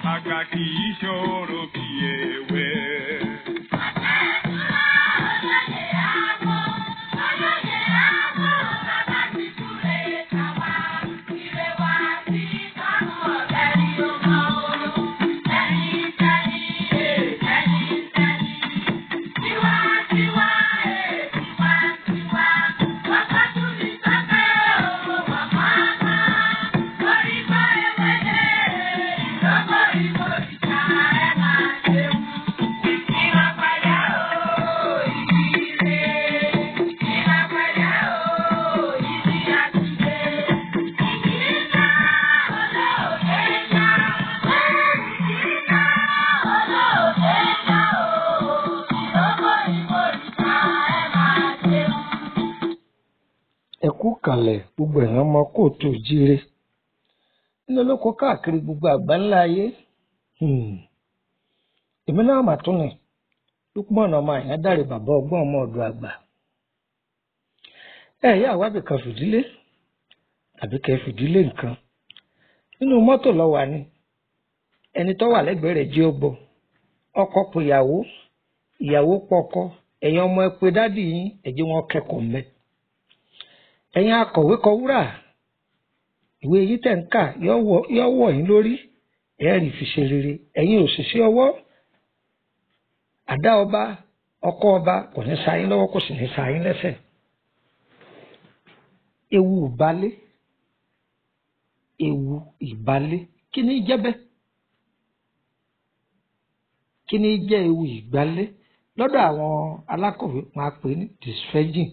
àgbà kì í ṣòro bí ewé. ẹ kú kalẹ̀ gbogbo èèyàn ọmọ kóòtù jíire nínú olóko káàkiri gbogbo àgbáńlá ayé Hmm. èmi náà mà tún ni lukman ọmọ àyàn dáre bàbá ọgbọ́n ọmọ ọ̀dọ̀ àgbà ẹ yá àwábì kan fìdílé tàbí kẹ́ fìdílé nǹkan nínú mọ́tò lọ wà ní ẹni tó wà lẹ́gbẹ̀ẹ́ rẹ̀ jí ó gbọ́ ọkọ pé ìyàwó ìyàwó pọkọ ẹ̀yin ọmọ ẹ pé dádì yín ẹ jẹ́ wọn kẹ́kọ̀ọ́ mẹ́ ẹ̀yin akọ̀wé kọ wúrà ìwé yìí tẹ̀ ń kà yọ wọ̀ yín lórí ẹ̀ẹ́rì fi ṣe rere ẹ̀yin òṣìṣẹ́ ọwọ́ àdá ọba ọkọ ọba kò ní sa yín lọ́wọ́ kò sì ní sa yín lẹ́sẹ̀ ewu ìbálé ewu ìbálé kí ni jẹ́ bẹ́ẹ̀ kí ni jẹ́ ewu ìgbálé lọ́dọ̀ àwọn alákọ̀wé máa pè ní dysphagia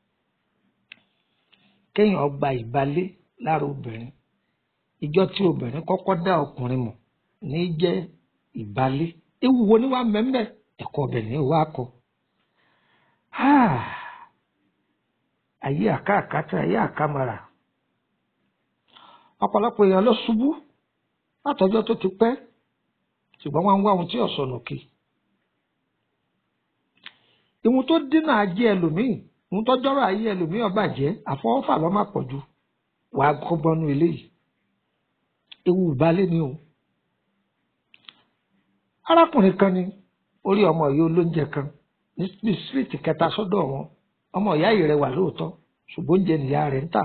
kéèyàn gba ìbálé lára obìnrin ìjọ tí obìnrin kọ́kọ́ dá ọkùnrin mọ̀ ní jẹ́ ìbálé ewu wo ni wàá mẹ́mẹ́ ẹ̀kọ́ obìnrin wàá kọ. ayé àkàkàtà ayé àkàmàrà ọ̀pọ̀lọpọ̀ èèyàn ló ṣubú látọjọ́ tó ti pẹ́ ṣùgbọ́n wọ́n ń wá ohun tí ọ̀sọ̀ nù kí. ìwọ̀n tó dínà ajé ẹlòmíì ìwọ̀n tó jọ́rọ̀ ayé ẹlòmíì ó bàjẹ́ àfọwọ́fà ló má pọ̀ jù wàá gbọ́nú eléyìí ewu ìbálẹ̀ ni o. arákùnrin kan ni orí ọmọ yìí olóúnjẹ kan ní síríìtì kẹta sọ́dọ̀ wọn ọmọ ìyá yìí rẹwà lóòótọ́ ṣùgbọ́n oúnjẹ nìyá rẹ̀ ń tà.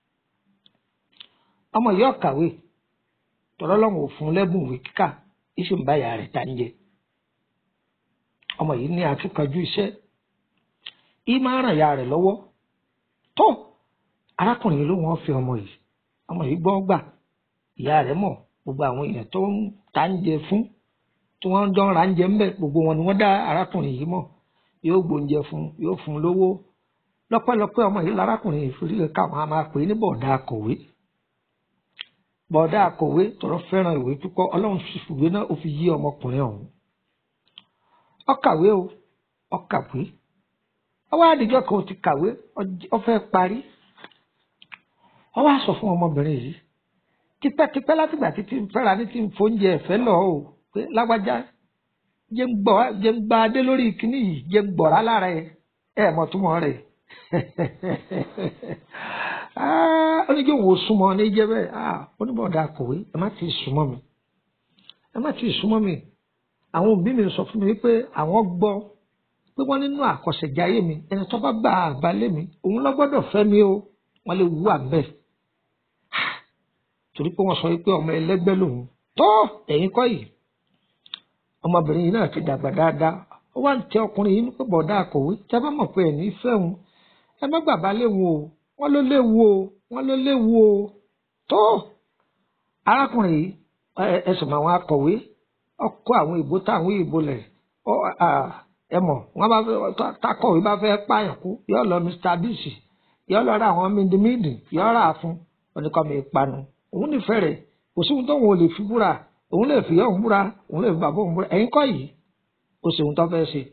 ọmọ yìí ọ̀kàwé tọ́lọ́lọ́wọ̀n ò fún lẹ́bùn ìwé kíkà ìṣe ń bá ìyá rẹ̀ ta ń jẹ. ọmọ yìí ní akíkanjú iṣẹ́ yìí máa ń ràn ìyá rẹ̀ lọ́wọ́ tó arákùnrin yìí ló wọ́n fi ọmọ yìí ọmọ yìí gbọ́ gbà ìyá rẹ̀ mọ̀ gbogbo àwọn èèyàn tó ń ta ń jẹ fún tí wọ́n ń dán ra ń jẹ ń bẹ̀ gbogbo wọn ni wọ́n dá arákùnrin yìí mọ̀ yóò gbóúnjẹ fún yóò fún un lówó lọ́pẹ́lọpẹ́ ọmọ yìí lárákùnrin yìí fi rí káwọn á máa pè é ní bọ̀dá akọ̀wé bọ̀dá akọ̀wé tọrọ fẹ́ràn ìwé púpọ̀ ọlọ́run fi ìwé náà ó fi yí ọmọkùnrin ọ̀hún ó kàwé o ó kàwé ọwọ́ àdìjọ́ kan ó ti kàwé ó fẹ́ parí ó wá sọ fún ọmọbìnrin yìí tipẹ́tipẹ́ látìgbà títí fẹ́ra ní ti ń fóúnjẹ ẹ̀fẹ́ lọ o pé lágbájá jẹ́ ń gbọ́ jẹ́ ń gba adé lórí kíní yìí jẹ́ ń gbọ̀rá lára ẹ̀ ẹ̀ mọ̀ túmọ̀ rẹ̀ ó ní kí n wò súnmọ́ ní jẹ́ bẹ́ẹ̀ ó ní bọ̀dá akọ̀wé ẹ má ti súnmọ́ mi ẹ má ti súnmọ́ mi àwọn òbí mi sọ fún mi pé àwọn gbọ́ pé wọ́n nínú àkọsẹ̀jáyé mi ẹni tó bá gba àbálẹ̀ mi òun ló gbọ́dọ̀ fẹ́ mi o wọ́n lè wú àbẹ̀ torí pé wọ́n sọ pé ọmọ ẹlẹ́gbẹ́ lòun tó ẹ̀yin kọ́ yìí ọmọbìnrin yìí náà ti dàgbà dáadáa ó wá ń tẹ ọkùnrin yìí pé bọ̀dá akọ̀wé tẹ́ bá mọ̀ pé ẹ̀ ní fẹ́ òun ẹ má gbàgbá léwu o wọ́n ló léwu o wọ́n ló léwu o tó arákùnrin yìí ẹsùn àwọn akọ̀wé ọkọ àwọn ìbò táwọn ìbò lẹ̀ ẹ mọ̀ wọ́n bá takọ̀wé bá fẹ́ pààyàn kú yọ lọ Mr Bisi yọ lọ ra àwọn mídìmídì yọ rà fún oníkọ́mi ìpanu òun nífẹ̀ẹ́ rẹ̀ kò sí ohun tó wọn ò lè fi búra òun lè fi ọ̀hún búra òun lè fi bàbá òun búra ẹ̀yin kọ́ yìí ó sì ohun tó fẹ́ ṣe.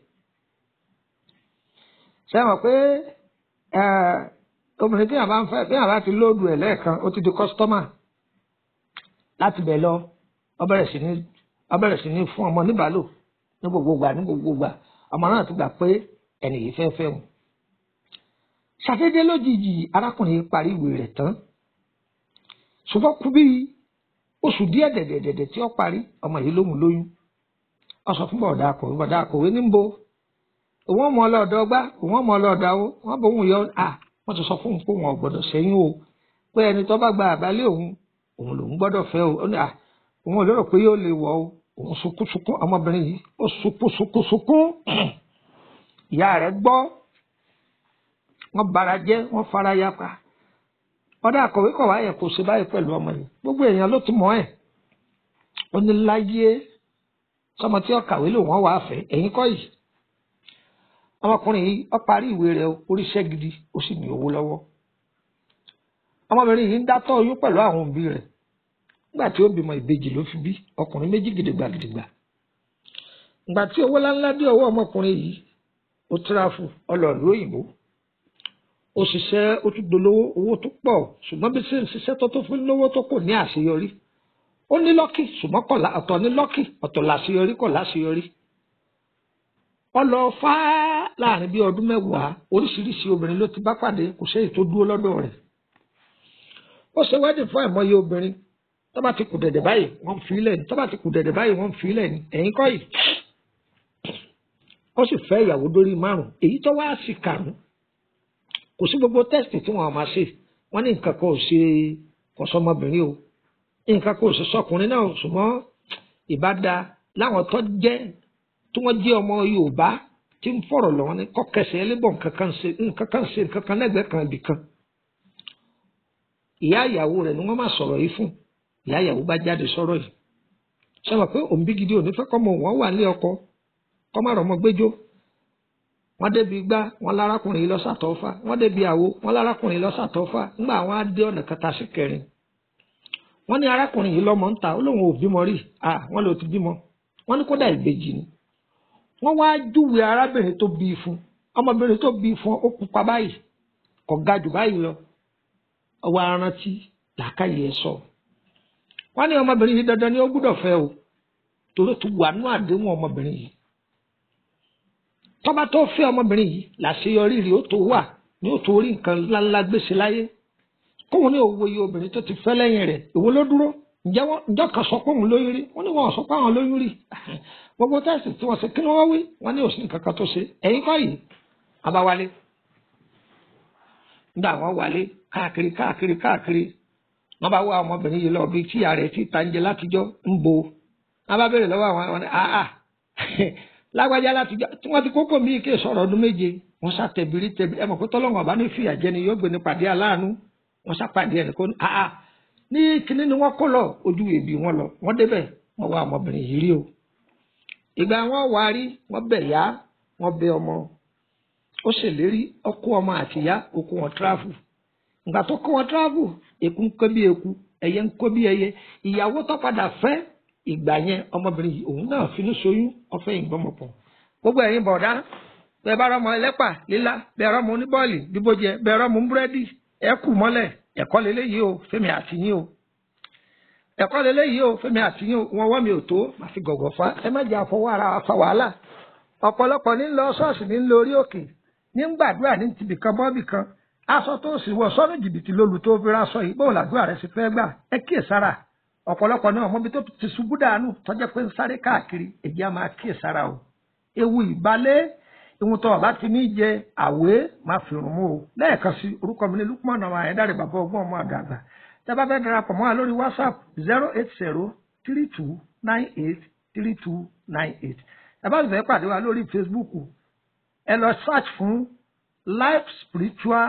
ṣé wọn pé obìnrin tí yàrá ń fẹ́ bí yàrá ti lóòdù ẹ̀ lẹ́ẹ̀kan ó ti di kọ́sítọ́mà láti bẹ̀ lọ ó bẹ̀rẹ̀ sí ní ó bẹ̀rẹ̀ sí ní fún ọmọ níbàálò ní gbogbo gbà ní gbogbo gbà ọmọ náà ti gbà pé ẹnì yìí fẹ́ fẹ́ wọn. ṣàdédé lójijì arákùnrin parí ìwé rẹ̀ tán ṣùgbọ́n kú bí oṣù díẹ̀ dẹ̀dẹ̀dẹ̀dẹ̀ tí ó parí ọmọ yìí lóhùn lóyún ó sọ fún bọ̀dá akọ̀wé bọ̀dá akọ̀wé ní bo òun ọmọ ọlọ́ọ̀dọ́ gbá òun ọmọ ọlọ́ọ̀dá wo wọ́n bọ̀ òun yọ à wọ́n ti sọ fún òun pé òun ò gbọ́dọ̀ ṣẹ́yìn o pé ẹni tó bá gba àbálẹ̀ òun òun lòun gbọ́dọ̀ fẹ́ o ó ní à òun ò lérò pé yóò lè wọ̀ o òun sunkún sunkún ọmọbìnrin yìí ó sunkún sunkún sunkún ìyá rẹ̀ gbọ́ wọ́n bara jẹ́ wọ́n fara ya pa ọ̀dà àkọ̀wé kọ̀ wáyé kò ṣe báyìí pẹ̀lú ọmọ yìí gbogbo èèyàn ló ti mọ̀ ẹ́ ó ní láyé sọmọ tí ó kàwé lò wọ́n wàá fẹ́ ẹ̀yìn kọ́ yìí ọmọkùnrin yìí ó parí ìwé rẹ̀ oríṣẹ́ gidi ó sì ní owó lọ́wọ́ ọmọbìnrin yìí ń dátọ́ oyún pẹ̀lú àwọn òbí rẹ̀ nígbà tí ó bímọ ìbejì ló fi bí ọkùnrin méjì gidigba gidigba ìgbà tí owó ńláńlá dé ọwọ́ ọmọkùnrin yìí ó tíráfù ọlọ́ọ̀lú òyìnbó ó ṣiṣẹ́ ó tún dolówó owó tó pọ̀ ṣùgbọ́n bí ṣe ń ṣiṣẹ́ tó tó fún lówó tó kò ní àṣeyọrí ó ní lọ́kì ṣùgbọ́n kọ̀ ọ̀tọ̀ ní lọ́kì ọ̀tọ̀ làṣeyọrí kọ̀ láṣeyọrí wọ́n lọ fá láàrin bíi ọdún mẹ́wàá oríṣiríṣi obìnrin ló ti bá pàdé kò sẹ́yìn tó dúró lọ́dọ̀ rẹ̀ ó ṣe wedding fún àìmọye obìnrin tó bá ti kù dẹ̀dẹ̀ báyìí wọ́n fi ilẹ̀ ní tó bá ti kù dẹ̀dẹ̀ báyìí wọ́n fi ilẹ̀ ní ẹ̀yìn kọ́ yìí ó sì fẹ́ ìyàwó dórí márùn èyí tó wá sí karùn kò sí gbogbo tẹ́sítì tí wọ́n máa ṣe wọ́n ní nǹkan kan ò ṣe kọ̀sọ́mọbìnrin o nǹkan kan ò ṣe sọkùnrin náà ṣùgbọ́n ìbáda láwọn tó jẹ́ tí wọ́n jẹ́ ọmọ Yorùbá tí ń fọ̀rọ̀ lọ́wọ́ ní kọ́kẹsẹ̀ ẹlẹ́bọ̀ nǹkan kan ṣe nǹkan kan ṣe nǹkan kan lẹ́gbẹ̀ẹ́ kan ibì kan ìyá ìyàwó rẹ̀ ni wọ́n máa sọ̀rọ̀ yìí fún ìyá ìyàwó bá jáde sọ̀rọ̀ yìí sọ̀rọ̀ pé òǹbí gidi òní fẹ́ kọ́mọ wọn wà nílé ọkọ kọ́mọ rọmọ gbẹ́jọ́ wọ́n débi gbá wọn lárákùnrin yìí lọ́sàtọ́fà wọ́n débi àwo wọn lárákùnrin yìí lọ́sàtọ́fà ńgbà wọn á dé ọ̀nà kẹta sí kẹrin wọ́n ní arákùnrin yìí lọ́mọ ń ta ó lóun ò bímọ rí à wọ́n ló ti bímọ wọ́n ní kódà ìbejì ni wọ́n wá júwe arábìnrin tó bí fún ọmọbìnrin tó bí fún ó pupa báyìí kò ga jù báyìí lọ ọwọ́ arántí làákàyè ẹ̀ sọ wọ́n ní ọmọbìnrin yìí dandan ni ó gbúdọ̀ fẹ́ o torí ó ti wà nú àdéhùn ọmọbìnrin yìí tọ́ba tó fẹ́ ọmọbìnrin yìí làṣeyọrí rí ó tó wà ní ó tó rí nǹkan ńláńlá gbèsè láyé kóun ní òwò iye obìnrin tó ti fẹ́ lẹ́yìn rẹ̀ èwo ló dúró ǹjẹ́ wọ́n ǹjọ́ kan sọ pé òun lóyún rí wọ́n ní wọ́n sọ pé àwọn lóyún rí gbogbo tẹ́sì tí wọ́n ṣe kí ni wọ́n wí wọ́n ní òsì nǹkan kan tó ṣe ẹ̀yin kọ́ yìí abáwálé nígbà wọ́n wálé káàkiri káàkiri káàkiri wọ́n bá wá ọmọbìnrin yìí lọ bí tíya rẹ̀ ti ta ń jẹ látijọ́ ń bo wọ́n bá béèrè lọ́wọ́ àwọn àwọn àà lágbájá látijọ́ tí wọ́n ti kókó mi kí sọ̀rọ̀ ọdún méje wọ́n sá tẹ̀bìrì tẹ̀bìrì ẹ̀ mọ̀ pé tọ́lọ́wọ́n ọba ní fìyà jẹni yóò gbé ní pàdé aláàánú wọ́n sá pàdé ẹ̀ nìkan àà ní kíní ni wọ́n kó lọ ojú èbí wọn lọ wọ́n débẹ̀ wọ́n wá ọmọbìnrin yìí rí o ìgbà wọn wá rí wọ́n bẹ̀ yá wọ́n bẹ̀ ọmọ ó ṣèlérí ọkọ ọmọ àtìyá òkú wọn tíráfù ìgbà tó kó wọn tíráfù èkú ń kó bí èkú ẹyẹ ń kó bí ẹyẹ ìyàwó tó padà fẹ́ ìgbà yẹn ọmọbìnrin yìí òun náà finú ṣoyún ọfẹ ìgbọmọpọ gbogbo ẹ̀yin bọ̀dá bẹ́ẹ̀ bá rọmọ ẹlẹ́pà lílá bẹ́ẹ̀ rọmọ oníbọ́ọ̀lì bíbójẹ bẹ́ẹ̀ rọmọ búrẹ́dì ẹ kù mọ́lẹ̀ ẹ̀kọ́ lélẹ́yìí o fẹ́mi àtìyín o ẹ̀kọ́ lélẹ́yìí o fẹ́mi àtìyín o wọn wọ́n mi ò tó màá fi gọ̀gọ̀ fa ẹ má jẹ́ àfọwọ́ ara wa fa wàhálà ọ̀pọ̀lọpọ̀ ní lọ ṣọ́ọ̀ṣì ní lórí òkè ní gbàdúrà ní tibìkan bọ́ọ̀bì kan aṣọ tó sì wọ sọ́nù jìbìtì lólu tó fi raṣọ yìí bóun làdúrà rẹ̀ sì fẹ́ gbà ẹ kíyè sára ọ̀pọ̀lọpọ̀ náà mọ́bi tó ti ṣubú dànù tọ́jẹ́ pé ń sáré káàkiri èyí á máa kíyè sára o ewu ìbalẹ̀ ìwọ̀n tó ọ̀bá ti ní jẹ àwé máa fi rùn mú o lẹ́ẹ̀kan sí orúkọ mi ní Lukman ọmọ Ayédáre bàbá ọgbọ́n ọmọ àgàgbà tẹ́ bá fẹ́ darapọ̀ mọ́ wa lórí WhatsApp zero eight zero three two nine eight three two nine eight ẹ bá fẹ́ pàdé wa lórí Facebook ẹ lọ search fún life spiritual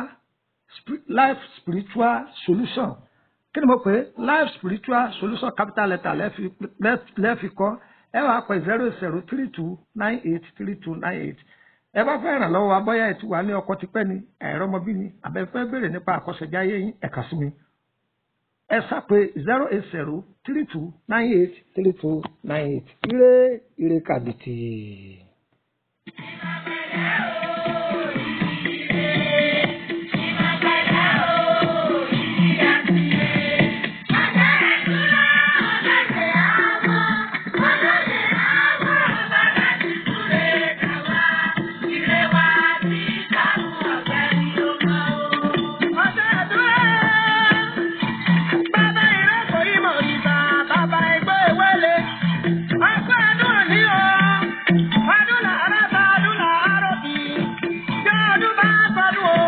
life spiritual solution kí ni mo pè é life spiritual solution capital letter lẹ́ẹ̀fi kọ́ ẹ wàá pè zero zero three two nine eight three two nine eight ẹ bá fẹ́ ràn lọ́wọ́ abọ́yá ètò wa ní ọkọ tipẹ́ ni ẹ̀rọ ọmọbí ni àbẹ̀fẹ́ béèrè nípa àkọsẹ̀jáyé yín ẹ̀ka sí mi ẹ sápè zero eight zero three two nine eight three two nine eight ire ire kàbìtì. Bàbá ìrọ́pò ìmọ̀ ìta bá sánú o